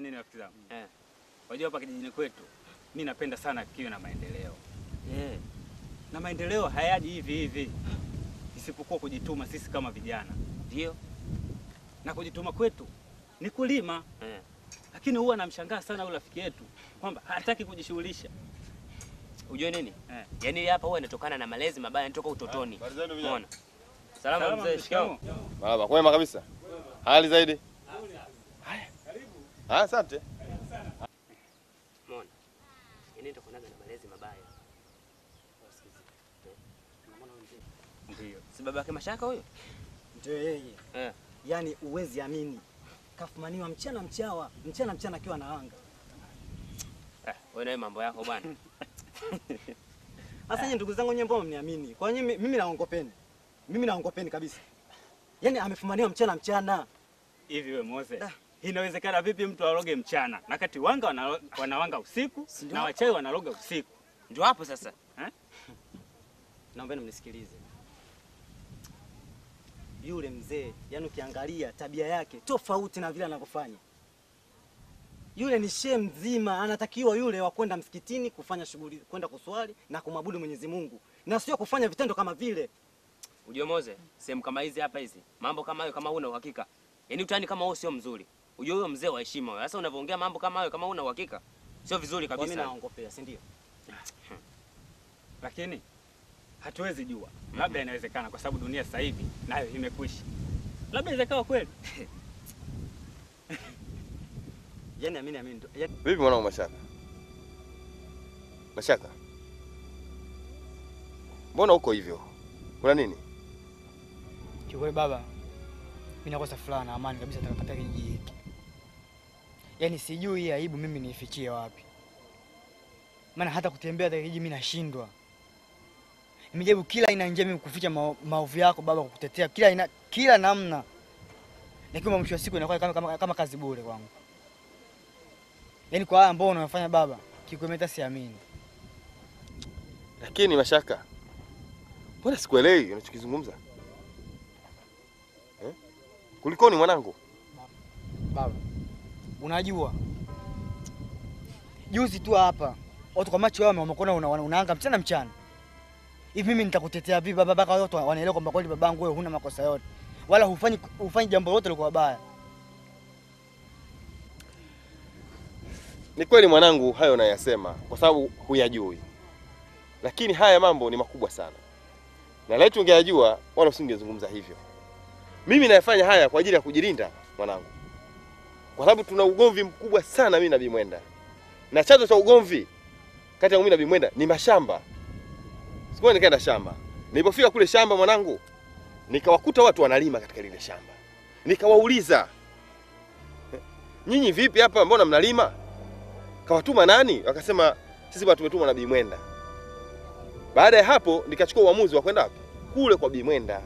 nini rafiki zangu? Eh. Wajua hapa kijijini kwetu mi napenda sana kiwe na maendeleo, Eh. na maendeleo hayaji hivi hivi, isipokuwa kujituma sisi kama vijana, Ndio. na kujituma kwetu ni kulima. Eh. Lakini huwa namshangaa sana huyu rafiki yetu kwamba hataki kujishughulisha. Ujue nini? Eh. Yaani hapa huwa inatokana na malezi mabaya yanatoka utotoni. Umeona? Salama Salama, mzee, mzee, shikamoo. Baba, kwema kabisa. Hali zaidi? Haya. Ah, asante. Umeona? Yaani inatokana na malezi mabaya. Wasikizi. Eh. Unaona huyu mzee? Ndio. Si baba yake Mashaka huyo? Ndio yeye. Eh. Yaani uwezi amini. Kafumaniwa mchana mchawa, mchana mchana akiwa na anga. Eh, wewe nawe mambo yako bwana. Sasa nyinyi ndugu zangu nyinyi mbona mniamini? Kwa nini mimi naongopeni? Mimi naongopeni kabisa. Yaani amefumaniwa mchana mchana. Hivi we Mose, Da. inawezekana vipi mtu aroge mchana na kati wanga wana, wanawanga usiku ndio? na wachawi wanaloga usiku? Ndio hapo sasa. Naombeni mnisikilize. Yule mzee, yaani ukiangalia tabia yake tofauti na vile anavyofanya. Yule ni shehe mzima, anatakiwa yule wa kwenda msikitini kufanya shughuli, kwenda kuswali na kumwabudu Mwenyezi Mungu, na sio kufanya vitendo kama vile. Ujue Moze, sehemu kama hizi hapa hizi, mambo kama hayo kama huna uhakika. Yaani utani kama huo sio mzuri. Ujue huyo mzee wa heshima wewe. Sasa unavyoongea mambo kama hayo kama huna uhakika, sio vizuri Kwa mimi kabisa. naongopea, si ndio? Lakini hatuwezi jua, labda inawezekana kwa sababu dunia sasa hivi nayo imekwisha, labda inawezekana kweli. Yaani amini amini. ndo- Yaani Vipi mwanangu Mashaka? Mashaka. Mbona uko hivyo? Kuna nini? Kiukweli baba, mimi nakosa furaha na amani kabisa katika kijiji hiki. Yaani sijui hii aibu mimi niifichie wapi, maana hata kutembea katika kijiji mimi nashindwa. Nimejaribu kila aina ya njia mimi kuficha mao- maovu yako baba, kukutetea kila aina, kila namna, lakini mwisho wa siku inakuwa kama, kama, kama kazi bure kwangu. Yaani kwa haya ambao unafanya baba, kikweli hata siamini. Lakini Mashaka, mbona sikuelewi unachokizungumza eh? Kulikoni mwanangu? Baba, unajua juzi tu hapa watu kwa macho yao wamekuona una, una, unaanga mchana mchana hivi. Mimi nitakutetea vipi baba, mpaka watu wanaelewa kwamba kweli babangu wewe huna makosa yote, wala hufanyi hufanyi jambo lolote lilikuwa baya. Ni kweli mwanangu, hayo unayasema kwa sababu huyajui, lakini haya mambo ni makubwa sana, na laiti ungeyajua wala usingezungumza hivyo. Mimi nayafanya haya kwa ajili ya kujilinda mwanangu, kwa sababu tuna ugomvi mkubwa sana mimi na Bimwenda, na chanzo cha ugomvi kati ya mimi na Bimwenda ni mashamba. Siku moja nikaenda shamba, nilipofika kule shamba mwanangu, nikawakuta watu wanalima katika lile shamba, nikawauliza nyinyi vipi hapa, mbona mnalima? Kawatuma nani? Wakasema sisi bwana tumetumwa na Bimwenda. Baada ya hapo nikachukua uamuzi wa kwenda wapi? Kule kwa Bimwenda.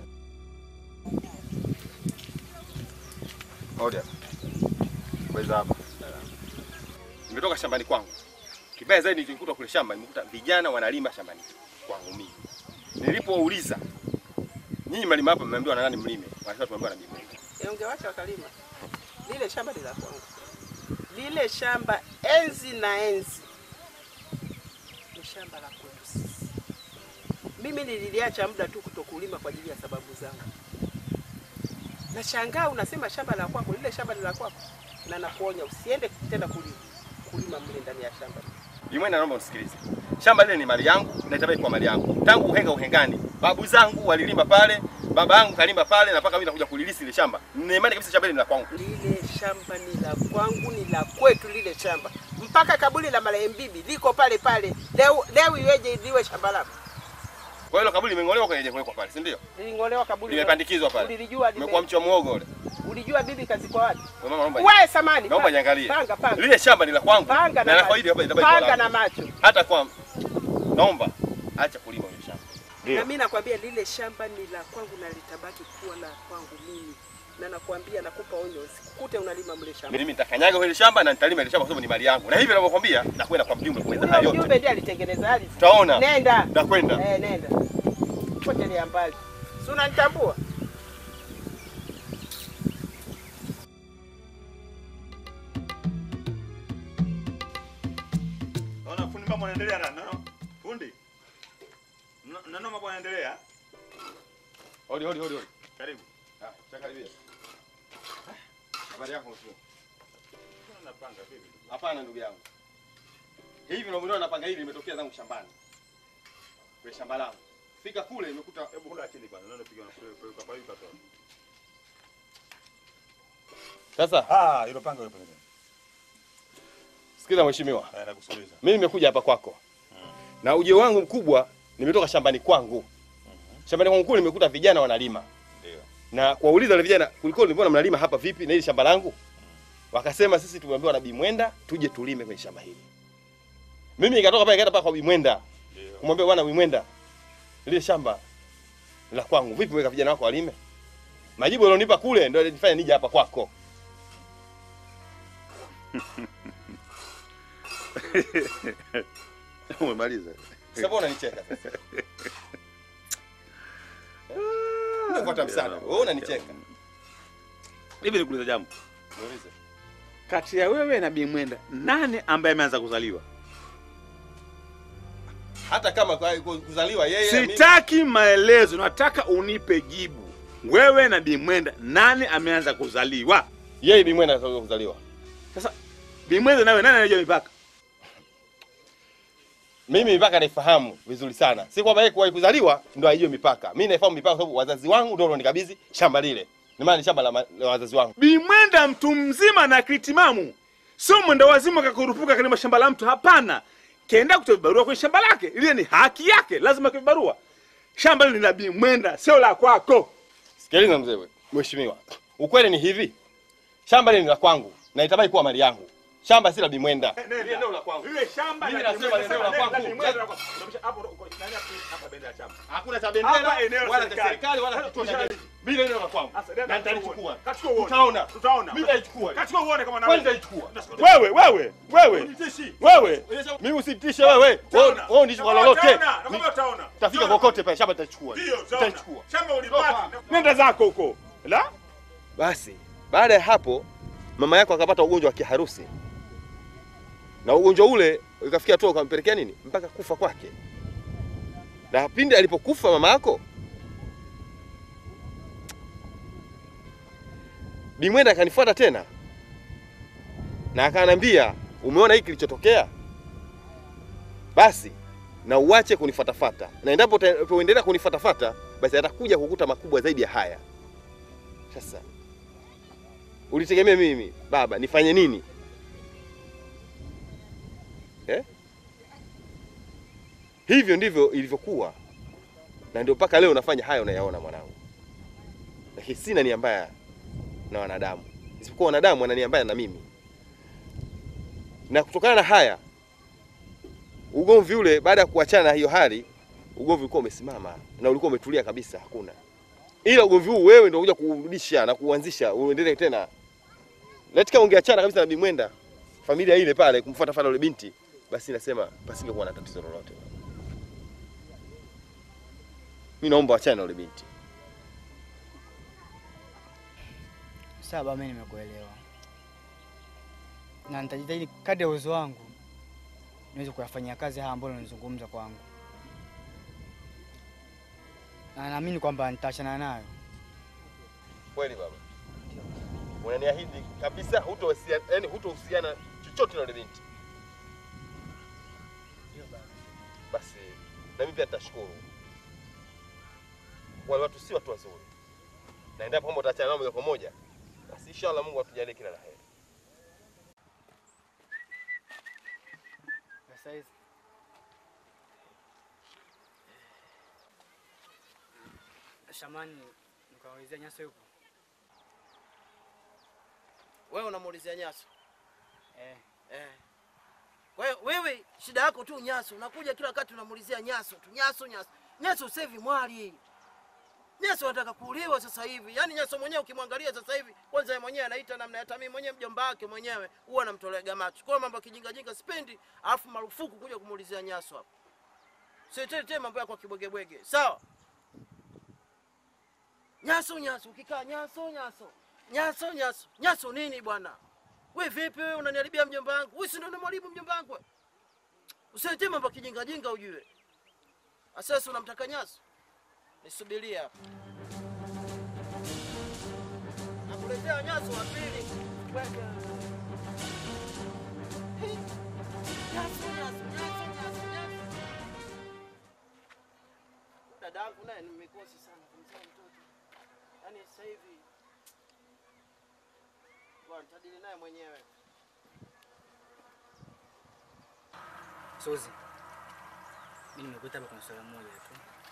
Oda. Weza hapa. Nimetoka shambani kwangu. Kibaya zaidi nilikuta kule shamba, nimekuta vijana wanalima shambani kwangu mimi. Nilipouliza nyinyi mlima hapa mmeambiwa na nani mlime? Wanasema tumeambiwa na Bimwenda. Eh, ungewacha wakalima. Lile shamba ni la kwangu. Lile shamba enzi na enzi ni shamba la kwetu sisi. Mimi nililiacha muda tu kutokulima kwa ajili ya sababu zangu. Nashangaa unasema shamba la kwako, lile shamba ni la kwako, na nakuonya usiende tena kulima kulima mle ndani ya shamba. Bimwenda, naomba usikilize. Shamba lile ni mali yangu na itabaki kwa mali yangu. Tangu uhenga uhengani, babu zangu walilima pale, baba yangu kalima pale na mpaka mimi nakuja kulilisi ile shamba. Nina imani kabisa shamba lile ni la kwangu. Lile shamba ni la kwangu, ni la kwetu lile shamba, mpaka kaburi la marehemu bibi liko pale pale. Leo leo iweje liwe shamba lako? Kwa hiyo kaburi limeng'olewa kwenye kuwekwa pale, si ndio? Liling'olewa kaburi, Limepandikizwa pale. Ulilijua lime- Umekuwa mchi wa muogo ule. Ulijua bibi kazikwa wapi? Kwa mama naomba. Wewe samani. Naomba niangalie. Panga panga. Lile shamba ni la kwangu. Panga Na na nafaidi hapa macho. itabaki kwa Panga langu. na macho. Hata kwa naomba acha kulima ile shamba. Na mimi nakwambia lile shamba ni la kwangu na litabaki kuwa la kwangu mimi. Na nakwambia nakupa onyo usikute unalima mle shamba. Mimi nitakanyaga ile shamba na nitalima ile shamba kwa sababu ni mali yangu. Na hivi ninavyokuambia nakwenda kwa mjumbe kuweza hayo Huyo yote. mjumbe ndiye alitengeneza ardhi. Utaona. Nenda. Nakwenda. Eh, nenda. Potelea mbali. Si unanitambua? yanaendelea na no. Fundi. No- Neno mambo yanaendelea. Hodi hodi hodi hodi. Karibu. Ah, chakaribia. Habari yako mkuu? Napanga vipi? Hapana ndugu yangu. Hivi unavyoniona napanga hili limetokea zangu shambani. Kwenye shamba langu. Fika kule nimekuta Hebu kula chini kwanza. Neno piga na kule kwa kwa hiyo katoa. Sasa Ah, hilo panga hilo panga. sikiza mheshimiwa. Eh, nakusikiliza. Mimi nimekuja hapa kwako. Na ujio wangu mkubwa nimetoka shambani kwangu. Shambani kwangu kule nimekuta vijana wanalima. Ndio. Na kuwauliza wale vijana kulikuwa mbona mnalima hapa vipi na hili shamba langu? Wakasema sisi tumeambiwa na Bimwenda tuje tulime kwenye shamba hili. Mimi nikatoka pale nikaenda paka kwa Bimwenda. Ndio. Kumwambia bwana Bimwenda lile shamba la kwangu vipi weka vijana wako walime? Majibu alionipa kule ndio alinifanya nije hapa kwako. Umemaliza. Sasa mbona unanicheka sasa? Unafuata msana. Wewe unanicheka. Hivi nikuuliza jambo. Niulize. Kati ya wewe na Bimwenda, nani ambaye ameanza kuzaliwa? Hata kama kwa- kwa kuzaliwa yeye na mimi- Sitaki maelezo, nataka unipe jibu. Wewe na Bimwenda, nani ameanza kuzaliwa? yeye Bimwenda anataka kuzaliwa. Sasa Bimwenda nawe nani anajua mipaka? Mimi mipaka naifahamu vizuri sana. Si kwamba yeye kuwahi kuzaliwa ndo aijue mipaka. Mimi naifahamu mipaka kwa sababu wazazi wangu ndio walionikabidhi shamba lile. Ni maana ni shamba la, ma- la wazazi wangu. Bimwenda mtu mzima na kritimamu, sio mwenda wazimu akakurupuka kalima shamba la mtu. Hapana, kenda kutoa vibarua kwenye shamba lake, ile ni haki yake, lazima kwa vibarua. Shamba lile ni la Bimwenda, sio la kwako. Sikiliza mzee we, mheshimiwa. Ukweli ni hivi. Shamba lile ni la kwangu na itabaki kuwa mali yangu. Shamba si la Bimwenda. Lile eneo la kwangu. Lile shamba Mimi la nasema Bimwenda, eneo la sasa kwangu. Bimwenda la kwako. Unamsha- hapo uko- nani hapo- hapa bendera ya chama? Hakuna cha Hapa eneo la wala cha serikali. serikali wala Sasa kituo cha tushali- jeshi. Mimi eneo la kwangu. Sasa, nenda Na kachukua nitalichukua. uone. Kachukua uone. Tutaona. Tutaona. Mimi nitalichukua. Kachukua uone kama Kwani unaweza. nitalichukua. Wewe, wewe, wewe, Unitishi. wewe. Mimi usinitishe wewe. Wewe Utaona. wewe ndicho kwa Utaona, lolote. nakwambia utaona. Tafika Utaona. kokote pale shamba nitachukua. Ndio, utaona. Nitachukua. Shamba ulipata. Nenda zako huko. La? Basi baada ya hapo mama yako akapata ugonjwa wa kiharusi, na ugonjwa ule ikafikia hatua ukampelekea nini mpaka kufa kwake. Na pindi alipokufa mama yako, Bimwenda akanifuata tena na akaniambia, umeona hiki kilichotokea, basi na uache kunifatafata, na endapo utaendelea kunifatafata, basi atakuja kukuta makubwa zaidi ya haya. Sasa ulitegemea mimi baba nifanye nini eh? Hivyo ndivyo ilivyokuwa, na ndio mpaka leo unafanya haya unayaona mwanangu, lakini sina nia mbaya na wanadamu, isipokuwa wanadamu wana nia mbaya na mimi. Na kutokana na haya ugomvi ule, baada ya kuachana na hiyo hali, ugomvi ulikuwa umesimama na ulikuwa umetulia kabisa, hakuna ila ugomvi huu wewe ndio unakuja kurudisha na kuanzisha uendelee tena. Laiti kama ungeachana kabisa na Bimwenda, familia ile pale kumfuata fata yule binti, basi nasema pasingekuwa na tatizo lolote. Mimi naomba wachane na yule binti. Sawa baba, mimi nimekuelewa na nitajitahidi kadri ya uwezo wangu niweze kuyafanyia kazi haya ambayo unazungumza kwangu, na naamini kwamba nitaachana nayo. Kweli baba, unaniahidi kabisa hutohusiana, yani hutohusiana chochote na yule binti? Basi na mimi pia nitashukuru. Wale watu si watu wazuri, na endapo kama utaachana nao moja kwa moja, basi inshallah Mungu atujalie kila la heri. Sasa hizi Shamani, nikaulizia Nyaso yupo? Wewe unamuulizia Nyaso Eh, eh. Kwa hiyo wewe shida yako tu Nyaso, unakuja kila wakati unamuulizia Nyaso tu, Nyaso, Nyaso, Nyaso. Sasa hivi mwali Nyaso anataka kuuliwa sasa hivi. Yaani Nyaso mwenyewe ukimwangalia sasa hivi, kwanza yeye mwenyewe anaita namna hata mimi mwenyewe mjomba wake mwenyewe huwa anamtolea macho. Kwa hiyo mambo ya kijinga jinga sipendi, alafu marufuku kuja kumuulizia Nyaso hapo. Sitetee mambo yako ya kibwegebwege. Sawa? Nyaso, Nyaso, ukikaa Nyaso, Nyaso. Nyaso, Nyaso. Nyaso nini bwana? We vipi wewe unaniharibia mjomba wangu? Wewe si ndio unamharibu mjomba wangu? wewe? Usiletee mambo ya kijingajinga ujue. Asasi unamtaka Nyaso? Nisubirie hapa. Nakuletea Nyaso wa pili. Weka. Hey. Nyaso, Nyaso, Nyaso, Nyaso, Nyaso. Dadangu naye ni mikosi sana kumzaa mtoto. Yaani sasa hivi bwana tadili naye mwenyewe. Suzi, mimi nimekuita hapa kwa swala moja tu.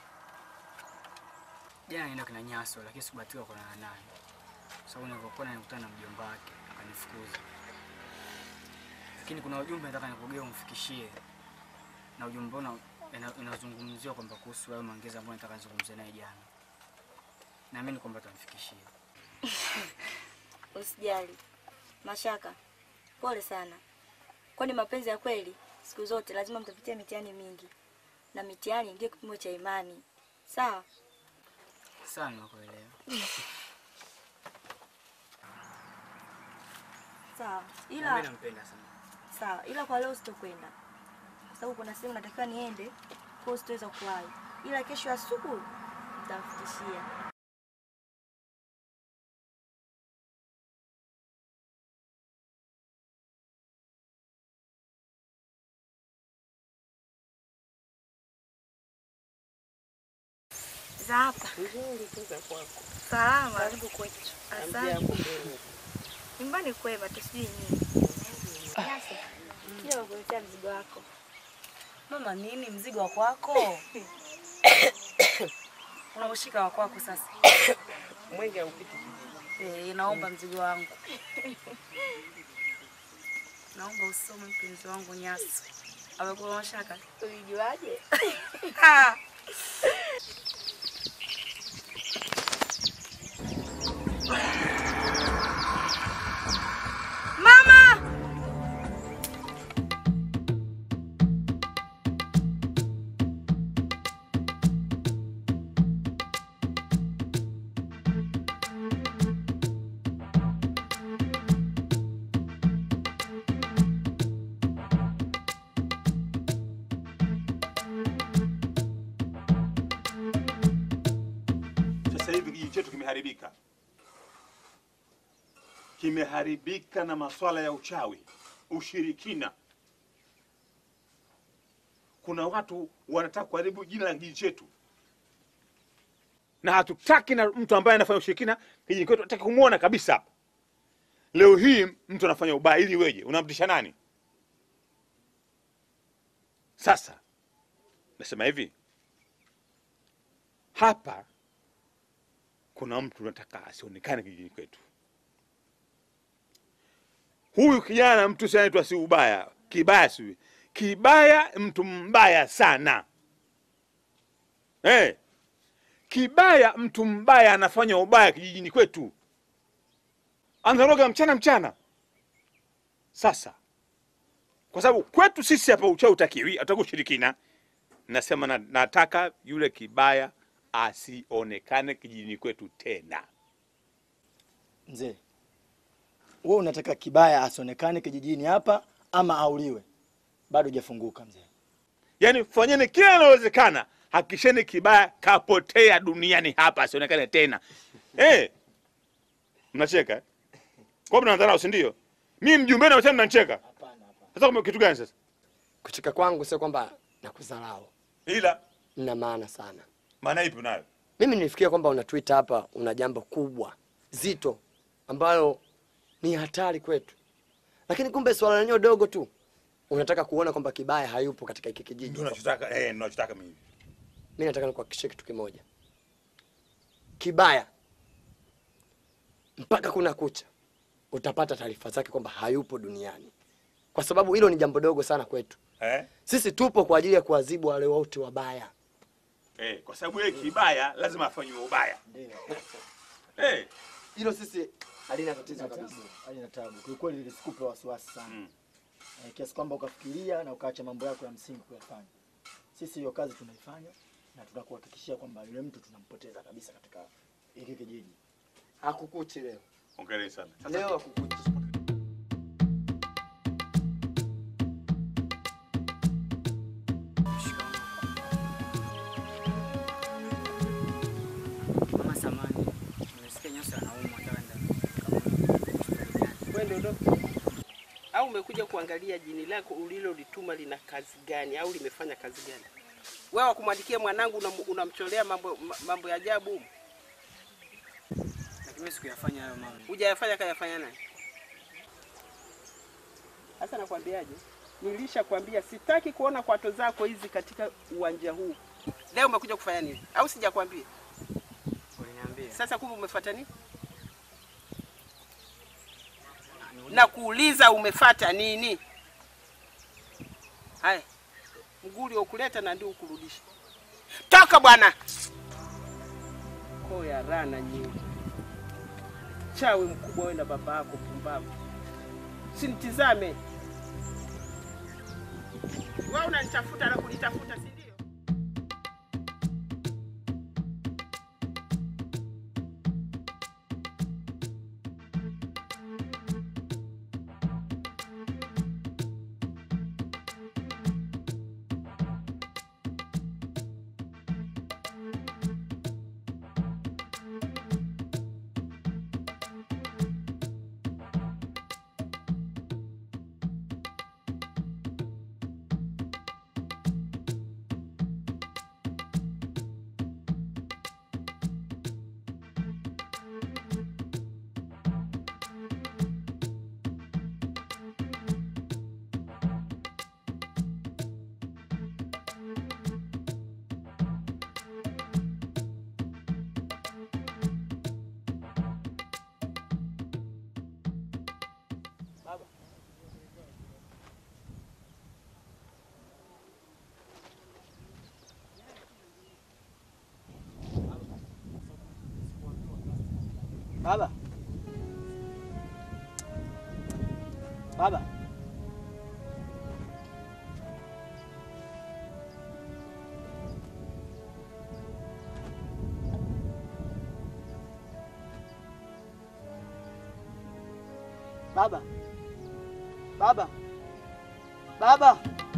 Jana nienda kina Nyaso, lakini sikubahatika kuonana naye kwa sababu nilipokuwa nilikutana na mjomba wake akanifukuza. Lakini kuna ujumbe nataka nikugea umfikishie, na ujumbe una ina- inazungumziwa kwamba kuhusu hayo maongezi ambayo nataka nizungumzie naye jana. Naamini kwamba utamfikishia. Usijali. Mashaka, pole sana. Kwani mapenzi ya kweli siku zote lazima mtapitia mitihani mingi, na mitihani ndio kipimo cha imani. Sawa? Sawa, nimekuelewa. Sawa. Na Ila Mimi nampenda sana. sawa, ila kwa leo sitokwenda kwa sababu kuna sehemu natakiwa niende, kwa hiyo sitaweza kuwahi, ila kesho asubuhi nitamfikishia. Za hapa Nzuri tu za kwako. salama. Karibu kwetu. Asante. Hamjambo kwenu. Nyumbani kwema tu, sijui nini. Nyasi, kile wakuletea mzigo wako. Mama, nini mzigo wa kwako? Unaushika wa kwako sasa. Mwenge haupiti kijiji. Eh, naomba mzigo wangu. Naomba usome mpenzi wangu Nyasu. Amekula mashaka. Ulijuaje? Ah. Mama! Sasa hivi kijiji chetu kimeharibika, kimeharibika na maswala ya uchawi, ushirikina. Kuna watu wanataka kuharibu jina la kijiji chetu, na hatutaki na mtu ambaye anafanya ushirikina kijiji kwetu, hataki kumwona kabisa hapa. Leo hii mtu anafanya ubaya ili weje? Unamtisha nani? Sasa nasema hivi, hapa kuna mtu nataka asionekane kijijini kwetu. Huyu kijana mtu si anaitwa si ubaya, kibaya si kibaya, mtu mbaya sana eh, kibaya, mtu mbaya anafanya ubaya kijijini kwetu, anaroga mchana mchana. Sasa kwa sababu kwetu sisi hapa uchawi utakiwi, ataka ushirikina, nasema na, nataka yule kibaya asionekane kijijini kwetu tena. Mzee, wewe unataka kibaya asionekane kijijini hapa ama auliwe? Bado hujafunguka mzee. Yaani fanyeni kila linalowezekana, hakikisheni kibaya kapotea duniani hapa, asionekane tena. Eh, mnacheka eh? kwa mnadharau, si ndio? Mimi mjumbe na wasema mnanicheka. Sasa kwa kitu gani sasa? Kucheka kwangu sio kwamba nakudharau, Ila mna maana sana. maana ipi unayo? Mimi nilifikia kwamba una tweet hapa, una jambo kubwa zito ambalo ni hatari kwetu, lakini kumbe swala lenyewe dogo tu. Unataka kuona kwamba kibaya hayupo katika hiki kijiji. Ndio nachotaka, eh, ndio nachotaka mimi. Mimi nataka nikuhakikishie kitu kimoja, kibaya mpaka kuna kucha utapata taarifa zake kwamba hayupo duniani, kwa sababu hilo ni jambo dogo sana kwetu. Eh? Sisi tupo kwa ajili ya kuadhibu wale wote wabaya. Eh, kwa sababu yeye kibaya lazima afanywe ubaya. Eh, Hilo sisi halina tatizo kabisa. Halina tabu. Kiukweli lisikupe wasiwasi sana. Mm. Eh, kiasi kwamba ukafikiria na ukaacha mambo yako ya msingi kuyafanya. Sisi hiyo kazi tunaifanya na tunakuhakikishia kwamba yule mtu tunampoteza kabisa katika hiki kijiji. Hakukuchi leo. hongereni sana. Sasa Leo hakukuchi. uondoke? Au umekuja kuangalia jini lako ulilolituma lina kazi gani au limefanya kazi gani? Wewe wakumwandikia mwanangu unam- unamcholea mambo ma- mambo ya ajabu humu. Lakini mimi sikuyafanya hayo mama. Hujayafanya kayafanya nani? Sasa nakwambiaje? Nilishakwambia sitaki kuona kwato zako hizi katika uwanja huu. Leo umekuja kufanya nini? Au sijakwambia? Uliniambia. Sasa kumbe umefuata nini? Na kuuliza umefuata nini? Haya, mguli ukuleta na ndio ukurudisha. Toka bwana! Koo ya rana nyingi. Chawi mkubwa wewe na baba yako pumbavu. Sinitizame. Wewe unanitafuta na kunitafuta si ndio? Baba. Baba. Baba. Baba. Baba.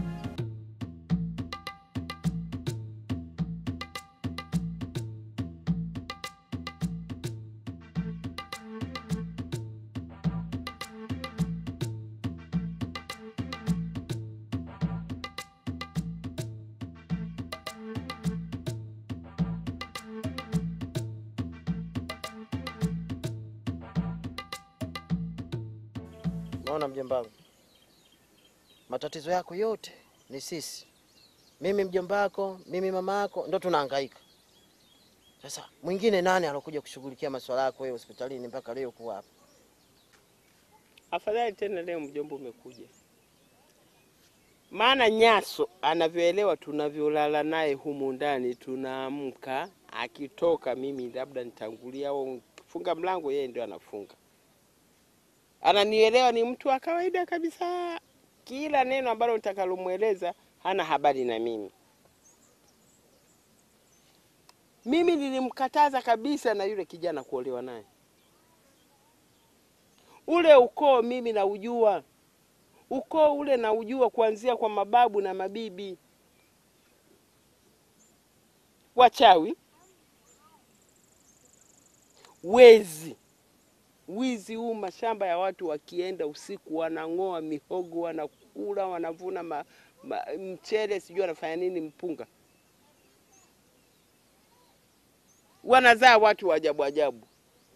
Naona mjomba wangu, matatizo yako yote ni sisi, mimi mjomba wako, mimi mama yako, ndo tunahangaika. Sasa mwingine nani alokuja kushughulikia masuala yako wewe hospitalini mpaka leo kuwa hapa? Afadhali tena leo mjomba umekuja, maana Nyaso anavyoelewa tunavyolala naye humu ndani, tunaamka akitoka, mimi labda nitangulia au funga mlango, yeye ndio anafunga. Ananielewa, ni mtu wa kawaida kabisa. Kila neno ambalo nitakalomweleza hana habari na mimi. Mimi nilimkataza kabisa na yule kijana kuolewa naye. Ule ukoo mimi naujua, ukoo ule naujua kuanzia kwa mababu na mabibi. Wachawi, wezi, wizi huu, mashamba ya watu wakienda usiku wanang'oa mihogo, wanakula, wanavuna ma, ma, mchele, sijui wanafanya nini, mpunga, wanazaa watu wa ajabu ajabu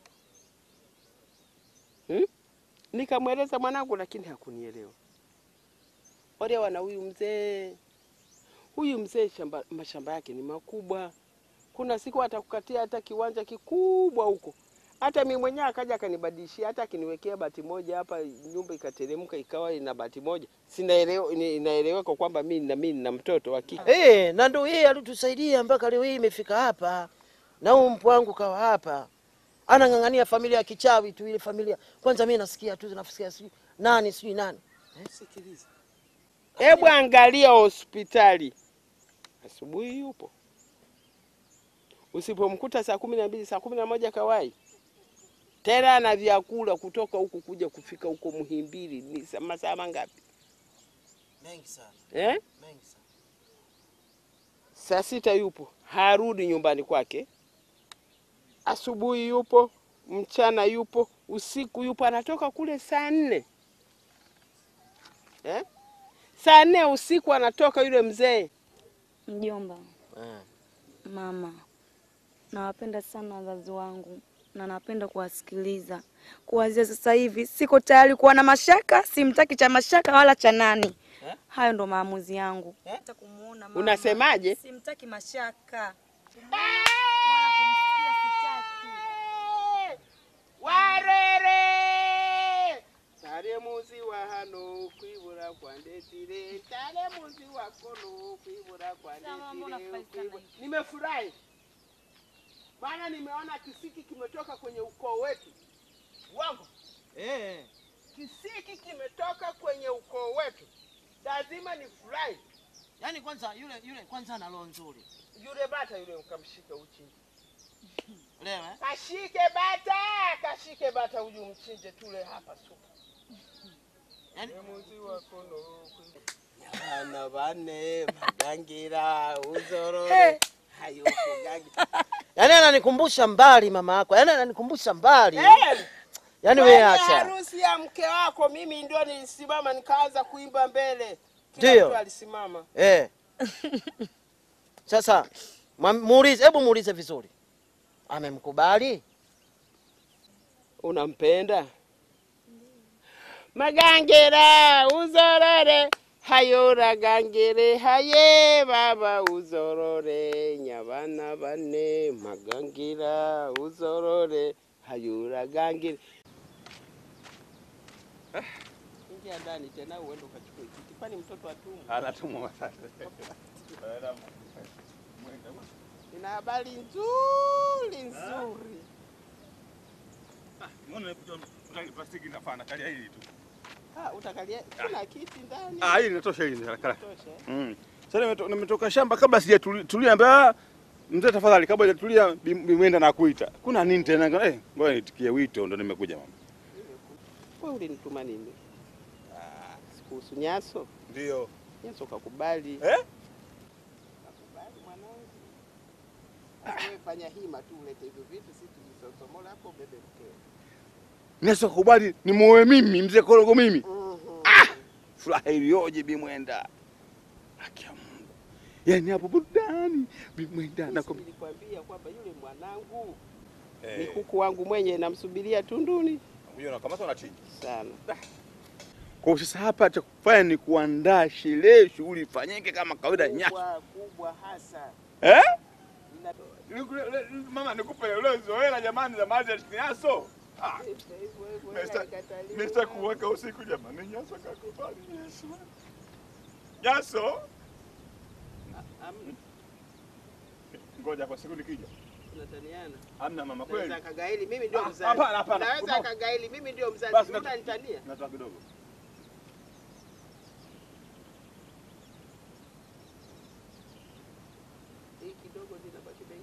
hmm? Nikamweleza mwanangu, lakini hakunielewa. Olewa na huyu mzee. Huyu mzee shamba, mashamba yake ni makubwa. Kuna siku atakukatia hata kiwanja kikubwa huko. Hata mimi mwenyewe akaja akanibadilishia, hata akiniwekea bati moja hapa, nyumba ikateremka ikawa ina bati moja, sinaelewa, inaeleweka kwamba mimi na mimi na mtoto wa kike. Eh, na ndo yeye alitusaidia mpaka leo hii imefika hapa, na huyu mpwa wangu kawa hapa anang'ang'ania familia ya kichawi tu, ile familia kwanza. Mimi nasikia tu nasikia sijui nani sijui nani. Sikiliza, hebu angalia hospitali, asubuhi yupo, usipomkuta saa kumi na mbili saa kumi na moja kawai tena na vyakula kutoka huku kuja kufika huko Muhimbili ni sa- masaa mangapi Mengi sana, eh? mengi sana. Saa sita yupo, harudi nyumbani kwake. Asubuhi yupo, mchana yupo, usiku yupo anatoka kule saa nne eh? saa nne usiku anatoka yule mzee Mjomba, mama, nawapenda sana wazazi wangu na napenda kuwasikiliza. Kuanzia sasa hivi siko tayari kuwa na mashaka, simtaki cha mashaka wala cha nani. Hayo ndo maamuzi yangu. Hata kumuona mama. Unasemaje? Simtaki mashaka. warere tale muzi wa hano kwibura kwa ndetire tale muzi wa kono kwibura kwa ndetire kwibura. nimefurahi maana nimeona kisiki kimetoka kwenye ukoo wetu wangu Eh. kisiki kimetoka kwenye ukoo wetu lazima nifurahi Yaani kwanza yule yule kwanza ana roho nzuri. yule bata yule ukamshike uchinje Leo eh? kashike bata kashike bata uju mchinje tule hapa supu Yaani muzi wa kono Bana bane magangira uzorore hayo kugangi. Yaani ananikumbusha mbali mama yako. Yaani ananikumbusha mbali. Eh, Yaani kwenye wewe acha. harusi ya mke wako mimi ndio nilisimama nikaanza kuimba mbele. Kila Ndio. mtu alisimama. Eh. Sasa mwam- muulize, hebu muulize vizuri. Amemkubali? Unampenda? Magangera uzorore hayora gangere haye baba uzorore nyabana bane magangira uzorore hayura gangere ingia ndani tena uende ukachukue kiti kwani mtoto atumwa Anatumwa sasa. ina habari nzuri nzuri Mbona unataka plastiki inafana kalia hili tu. ah, utakalia kuna kiti ndani Ah, hili inatosha hili kala. Tosha, eh? Mm. Sasa nimeto- nimetoka shamba kabla sijatulia mbaya. Mzee tafadhali kabla hajatulia bimwenda na kuita. Kuna nini tena? Eh, ngoja nitikie wito ndo nimekuja mama. Wewe ulinituma nini? Ah, kuhusu Nyaso? Ndio. Nyaso kakubali. Eh? Kakubali mwanangu. Sasa Wewe fanya hima tu ulete hivyo vitu sisi tujisosomola hapo bebe mkeo. Nyeso kubali ni muoe mimi mzee Korogo mimi. Ah! Furaha iliyoje bimwenda. Haki ya Mungu. Yaani hapo burudani bimwenda na Sisi nilikwambia kwamba yule mwanangu ni kuku wangu mwenye namsubiria tunduni Huyo nakamata unachinja. sana. Kwa hiyo sasa hapa cha kufanya ni kuandaa sherehe, shughuli ifanyike kama kawaida Nyaso. Kubwa kubwa hasa. Eh? Ina- Niku- le- Mama nikupe ule zoela jamani za maji ya Nyaso. Ah. Hivyo hivyo Nesta- haikataliwi. Nesta kuweka usiku jamani, Nyaso kakubali Nyaso. Nyaso. Amna, Ngoja kwa siku nikija. tunataniana. Hamna mama kweli. Naweza akagaili mimi ndio Ah, mzazi. hapana, hapana. Naweza Unaona? akagaili mimi ndio mzazi. Basi natu- Unanitania? Natoa kidogo. Hii kidogo linabaki bei.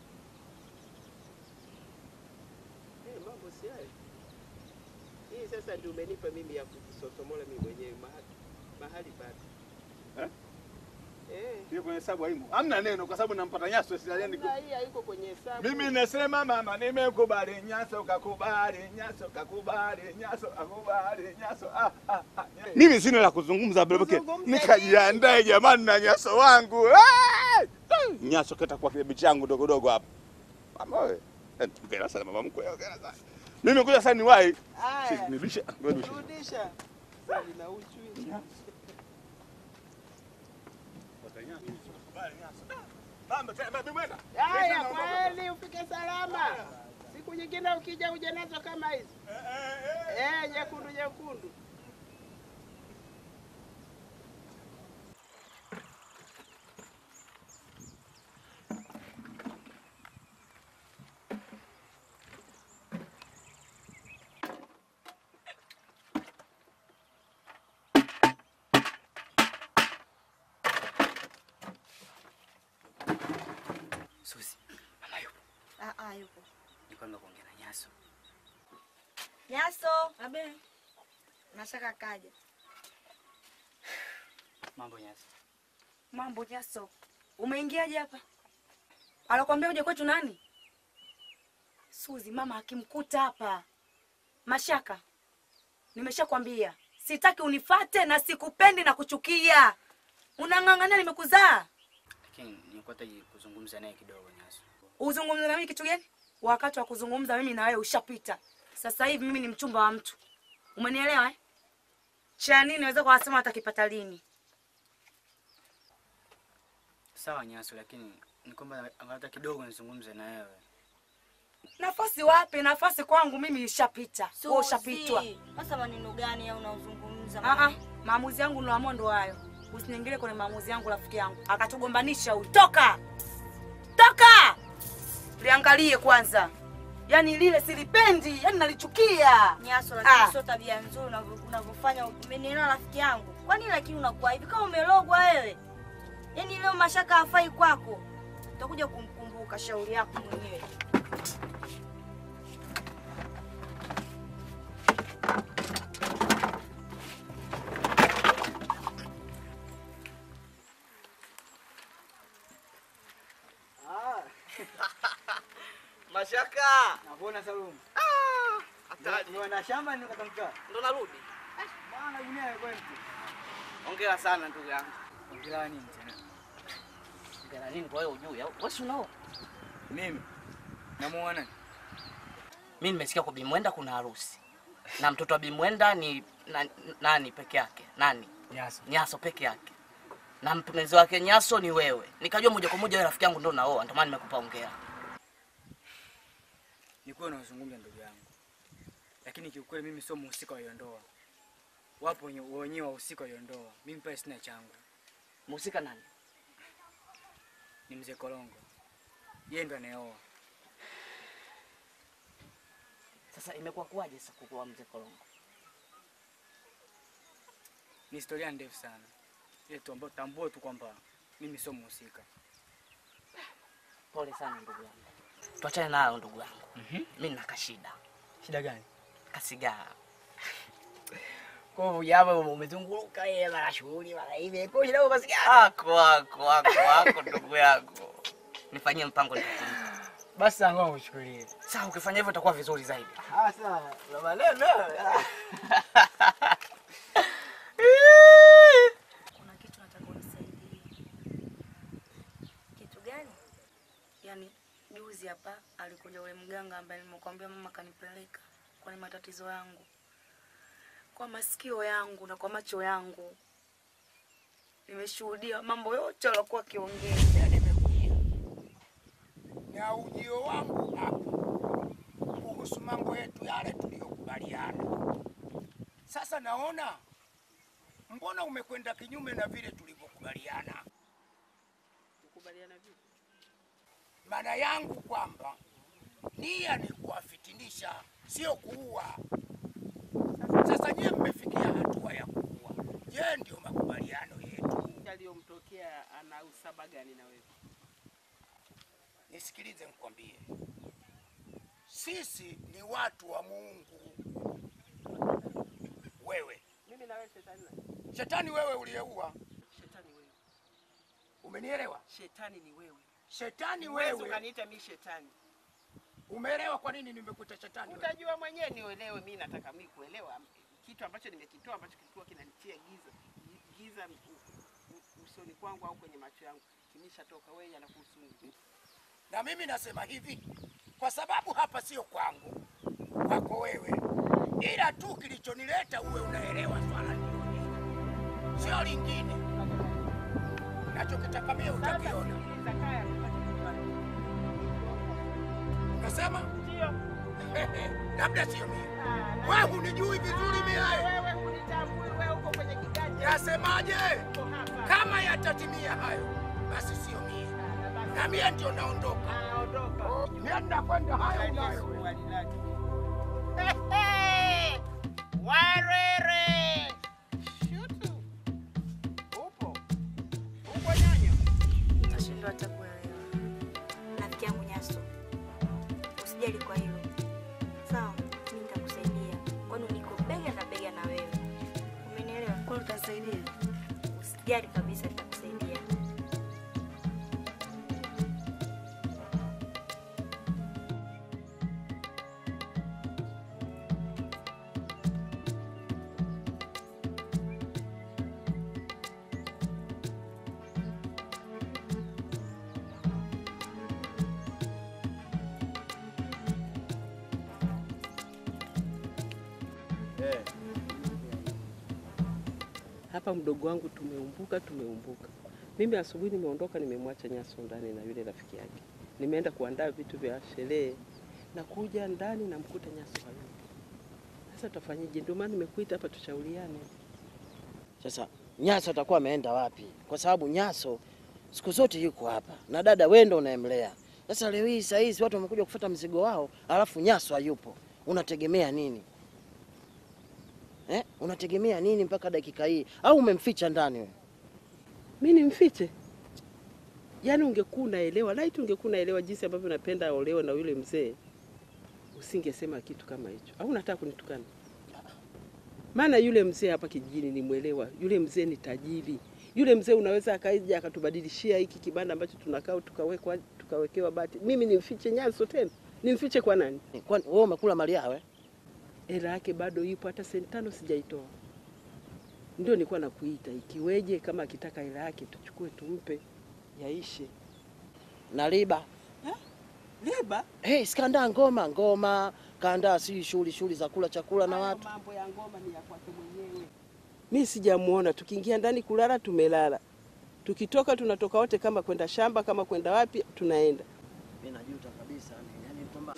Eh, mambo si hayo. Hii sasa ndio umenipa mimi ya kujisosomola mimi mwenyewe mahali mahali bado. Eh? Eh. Hiyo kwenye hesabu haimo. Hamna neno kwa sababu nampata Nyaso sijaani. Hamna, hii haiko kwenye hesabu. Mimi nasema mama, nimekubali Nyaso, kakubali Nyaso, kakubali Nyaso, kakubali Nyaso. Ah, ah, ah. Mimi sina la kuzungumza babake, nikajiandae jamani na Nyaso wangu. Ah! Nyaso kata kwa kibebi changu dogo dogo hapa. Mama wewe, eh, ongera sana mama mkwe, ongera sana. Mimi kuja sasa niwahi. Aya. Nirudishe, nirudishe. Rudisha. Sasa lina uchu hili. Mama, tena mwenda. Haya, kweli ufike salama. Siku nyingine ukija uje nazo kama hizi. Eh, nyekundu nyekundu. Susi, mama yupo. Ah, ah, yupo. Nilikuwa nimekuwa kuongea na Nyaso. Nyaso. Abe. Nashaka kaja. Mambo Nyaso. Mambo Nyaso. Umeingiaje hapa? Alokuambia uje kwetu nani? Suzi, mama akimkuta hapa. Mashaka, nimeshakwambia sitaki unifate na sikupendi na kuchukia. Unang'ang'ania nimekuzaa. Lakini nilikuwa nataka kuzungumza naye kidogo Nyaso. Uzungumze na mimi kitu gani? Wakati wa kuzungumza mimi na wewe ushapita. Sasa hivi mimi ni mchumba wa mtu. Umenielewa eh? Cha nini naweza kuwasema atakipata lini? Sawa Nyaso, lakini ni kwamba hata kidogo nizungumze na wewe. Nafasi wapi? Nafasi kwangu mimi ishapita. Wewe ushapitwa. Suzi, Sasa maneno gani au unaozungumza? Ah ah, maamuzi yangu niloamua ndo hayo. Usiniingilie kwenye maamuzi yangu rafiki yangu. Akatugombanisha huyu. Toka! Toka! Liangalie kwanza. Yaani lile silipendi, yaani nalichukia. Nyaso, lakini Ah. sio tabia nzuri unavyo- unavyofanya. Umenielewa rafiki yangu? Kwa nini lakini unakuwa hivi kama umelogwa wewe? Yaani leo mashaka hafai kwako. Utakuja kumkumbuka shauri yako mwenyewe. Mashaka. Nakuona Salum. Hatari. Ndio na shamba ni katamka. Ndo narudi. Bwana gunia yako mtu. Hongera sana ndugu yangu. Ongea nini tena? Hongera nini kwa wewe ujui? au? Wewe si unao? Mimi namuona Mimi nimesikia kwa Bimwenda kuna harusi. Na mtoto wa Bimwenda ni na, nani peke yake? Nani? Nyaso. Nyaso peke yake. Na mpenzi wake Nyaso ni wewe. Nikajua moja kwa moja wewe rafiki yangu ndo naoa, ndio maana nimekupa hongera. Nilikuwa nazungumza ndugu yangu, lakini kiukweli mimi sio mhusika wa hiyo ndoa. Wapo wenye- wenyewe wahusika wa hiyo ndoa, mimi pale sina changu. Mhusika nani? Ni mzee Kolongo, yeye ndo anayeoa. Sasa imekuwa kuwaje sasa kukuwa mzee Kolongo? Ni historia ndefu sana, ile tu ambayo tambue tu kwamba mimi sio mhusika. Pole sana ndugu yangu. Tuachane nayo ndugu yangu. Mimi nina kashida. Shida gani? Kasigaa. Kwa hivyo jamaa umezunguruka yeye mara shughuli mara hivi. Kwa hiyo shida basi Ako ako ako ako ndugu yangu. Nifanyie mpango nitakulipa. basi ngoja uchukulie. Sawa, ukifanya hivyo itakuwa vizuri zaidi. Ah sawa. Na maneno. Kuna kitu nataka unisaidie. Kitu gani? Yaani juzi hapa alikuja ule mganga ambaye nimekwambia mama kanipeleka kwa ni matatizo yangu, kwa masikio yangu na kwa macho yangu nimeshuhudia mambo yote aliokuwa akiongea. na ujio wangu hapa kuhusu mambo yetu yale tuliyokubaliana. Sasa naona mbona umekwenda kinyume na vile tulivyokubaliana. Tukubaliana vipi? Maana yangu kwamba nia ni kuwafitinisha, sio kuua. Sasa nyie mmefikia hatua ya kuua. Je, ndio makubaliano yetu? Yaliyomtokea ana usaba gani na wewe? Nisikilize nikwambie, sisi ni watu wa Mungu. Wewe Mimi na wewe shetani na shetani, wewe uliyeua, shetani wewe. umenielewa? Shetani ni wewe. Shetani Huwezi wewe, ukaniita mimi shetani. umeelewa kwa nini nimekuita shetani? wewe? Utajua mwenyewe niuelewe. Mimi nataka mimi kuelewa kitu ambacho nimekitoa ambacho kilikuwa kinanitia giza giza u- u- usoni kwangu au kwenye macho yangu kimeshatoka. Wewe yanakuhusu nini? Na mimi nasema hivi kwa sababu hapa sio kwangu, kwako wewe, ila tu kilichonileta uwe unaelewa swala ndio hili, sio lingine. Nachokitaka mie utakiona. Unasema ndio, labda sio mie. Wewe hunijui vizuri mie. Wewe hunitambui, wewe uko kwenye kiganja. Nasemaje? Kama yatatimia hayo, basi sio mie, na mie ndio naondoka. Naondoka. Mie ninakwenda hayo unayo. Warere. Shutu. Upo. Upo nyanya. Nashindwa hata kuelewa. Rafiki yangu Nyaso, usijali kwa hilo sawa, mimi nitakusaidia, kwani niko bega na bega na wewe, umenielewa? Kwani utasaidia? Usijali kabisa, nitakusaidia. hapa mdogo wangu tumeumbuka, tumeumbuka. Mimi asubuhi nimeondoka, nimemwacha Nyaso ndani na yule rafiki yake, nimeenda kuandaa vitu vya sherehe na kuja ndani namkuta Nyaso hayupo. Sasa tutafanyaje? Ndio maana nimekuita hapa tushauriane. Sasa Nyaso atakuwa ameenda wapi? Kwa sababu Nyaso siku zote yuko hapa na dada wewe ndo unayemlea. Sasa leo hii saa hizi watu wamekuja kufuata mzigo wao, alafu Nyaso hayupo, unategemea nini eh? Unategemea nini mpaka dakika hii? Au umemficha ndani wewe? Mi nimfiche? Yaani ungekuwa unaelewa, laiti ungekuwa unaelewa jinsi ambavyo napenda aolewe na yule mzee, usingesema kitu kama hicho. Au unataka kunitukana? Maana yule mzee hapa kijijini nimwelewa, yule mzee ni tajiri. Yule mzee unaweza akaja akatubadilishia hiki kibanda ambacho tunakaa tukawekwa tukawekewa bati. Mimi nimfiche Nyaso tena? Nimfiche kwa nani? Kwani wewe umekula mali yawe? Hela yake bado ipo, hata senti tano sijaitoa. Ndio nilikuwa nakuita, ikiweje kama akitaka hela yake tuchukue tumpe, yaishe. na riba Riba? Hey, sikandaa ngoma ngoma, kaandaa si shughuli shughuli za kula chakula na watu. Mambo ya ngoma ni ya kwake mwenyewe. Mi sijamuona, tukiingia ndani kulala tumelala, tukitoka tunatoka wote, kama kwenda shamba, kama kwenda wapi tunaenda. Mimi najuta kabisa yani kwamba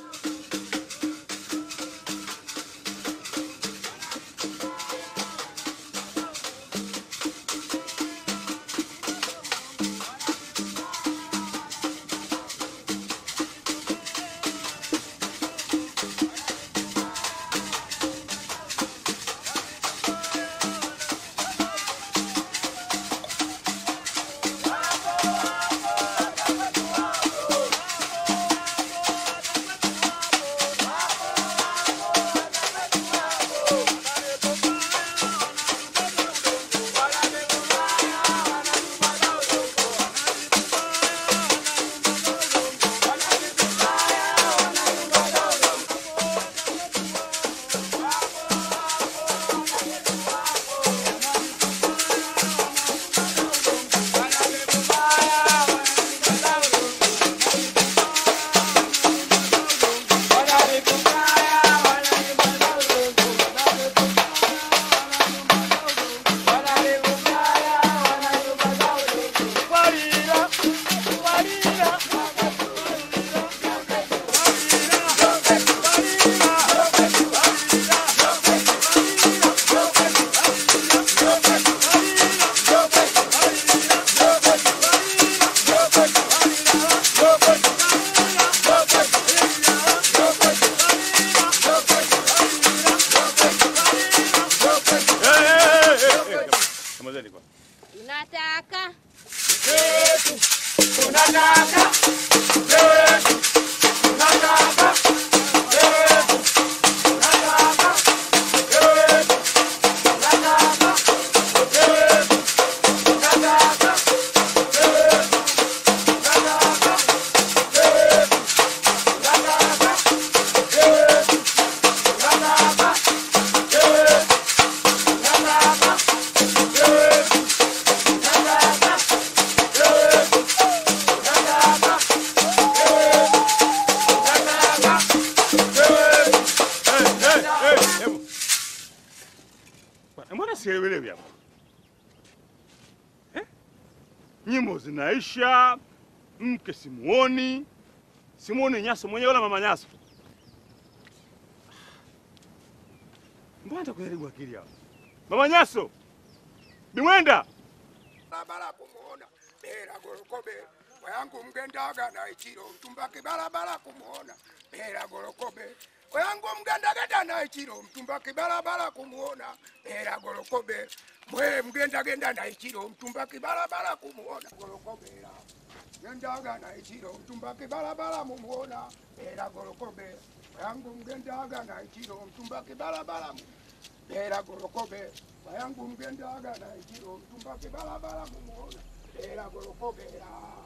Samahani kwa. Tunataka Bwana, Mbona sielewelewi hapa? Eh? Nyimbo zinaisha, mke simuoni, simuoni Nyaso mwenyewe wala mama Nyaso. Mbona hata kujaribu akili hapa? Mama Nyaso, Bimwenda, barabara kumuona bera gorokobe wayangu mgendaga na ichiro mtumbaki barabara kumuona bera gorokobe wayangu mgendagenda na ichiro mtumbaki barabara kumuona bera gorokobe mwe mgendagenda na ichiro mtumbaki barabara kumuona gorokobera gendaga na ichiro mtumbaki barabara mumuona bera gorokobe wayangu mgendaga na ichiro mtumbaki barabara mu bera gorokobe wayangu mgendaga na ichiro mtumbaki barabara mumuona bera gorokobera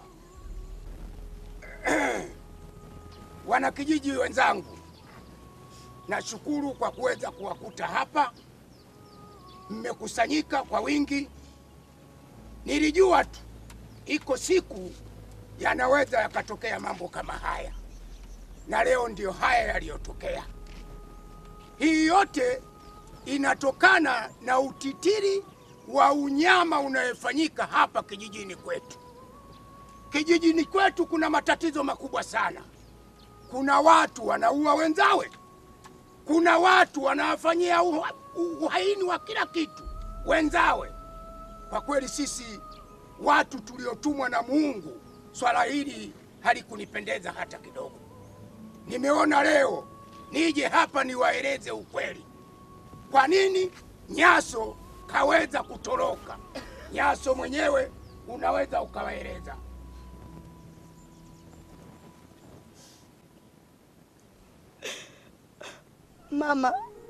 wanakijiji wenzangu nashukuru kwa kuweza kuwakuta hapa mmekusanyika kwa wingi nilijua tu iko siku yanaweza yakatokea mambo kama haya na leo ndio haya yaliyotokea hii yote inatokana na utitiri wa unyama unayofanyika hapa kijijini kwetu. Kijijini kwetu kuna matatizo makubwa sana. Kuna watu wanaua wenzawe, kuna watu wanawafanyia uha- uhaini wa kila kitu wenzawe. Kwa kweli sisi watu tuliotumwa na Mungu, swala hili halikunipendeza hata kidogo. Nimeona leo nije hapa niwaeleze ukweli, kwa nini Nyaso kaweza kutoroka. Nyaso mwenyewe unaweza ukawaeleza. Mama,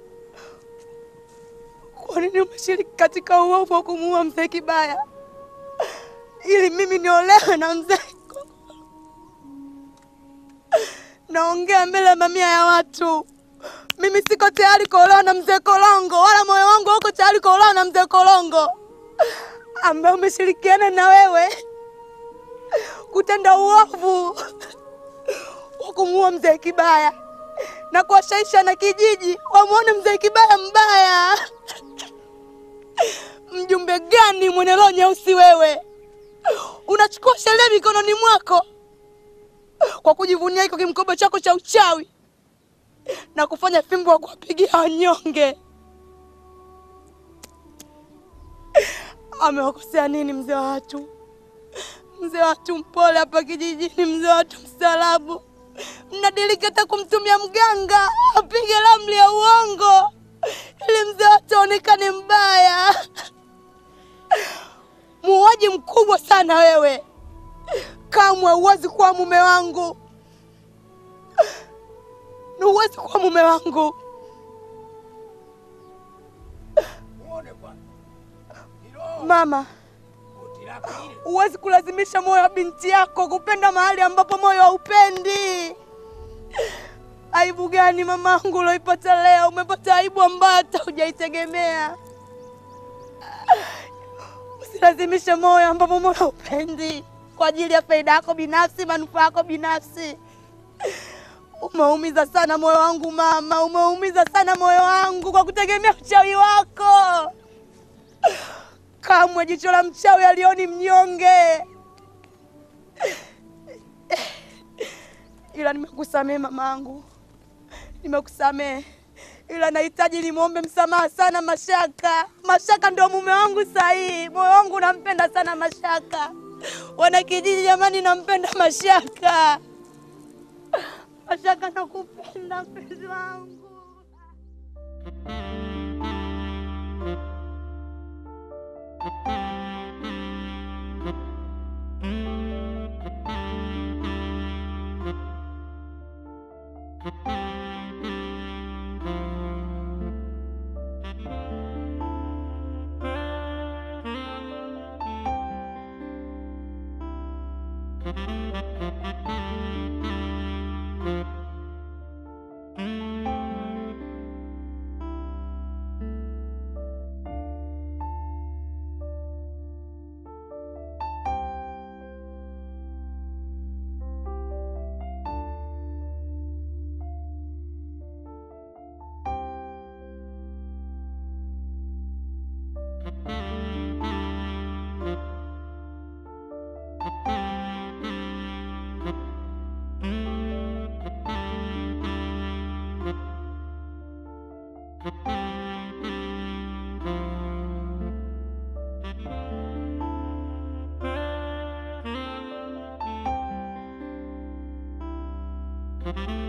kwa nini umeshiriki katika uovu wa kumuua mzee Kibaya ili mimi niolewe na mzee? Naongea mbele ya mamia ya watu. Mimi siko tayari kuolewa na mzee Kolongo, wala moyo wangu hauko tayari kuolewa na mzee Kolongo ambaye umeshirikiana na wewe kutenda uovu wa kumuua mzee Kibaya na kuwashaisha na kijiji wamwone mzee Kibaya mbaya. Mjumbe gani mwenye roho nyeusi wewe? Unachukua sheria mikononi mwako kwa kujivunia hiko kimkoba chako cha uchawi na kufanya fimbo wa kuwapigia wanyonge. Amewakosea nini mzee wa watu? Mzee wa watu mpole hapa kijijini, mzee wa watu mstaarabu mnadiriki hata kumtumia mganga apige ramli ya uongo ili mzee watu aonekane mbaya. Muuaji mkubwa sana wewe, kamwe huwezi kuwa mume wangu, na huwezi kuwa mume wangu. Mama, huwezi kulazimisha moyo wa binti yako kupenda mahali ambapo moyo haupendi. Aibu gani mamangu uloipata leo? Umepata aibu ambayo hata hujaitegemea. Usilazimishe moyo ambapo moyo haupendi kwa ajili ya faida yako binafsi, manufaa yako binafsi. Umeumiza sana moyo wangu mama, umeumiza sana moyo wangu kwa kutegemea uchawi wako. Kamwe jicho la mchawi alioni mnyonge. Ila nimekusamehe mamangu, nimekusamehe, ila nahitaji nimwombe msamaha sana Mashaka. Mashaka ndio mume wangu sahihi, moyo wangu unampenda sana Mashaka. Wanakijiji jamani, nampenda Mashaka. Mashaka, nakupenda mpenzi wangu. Thank you.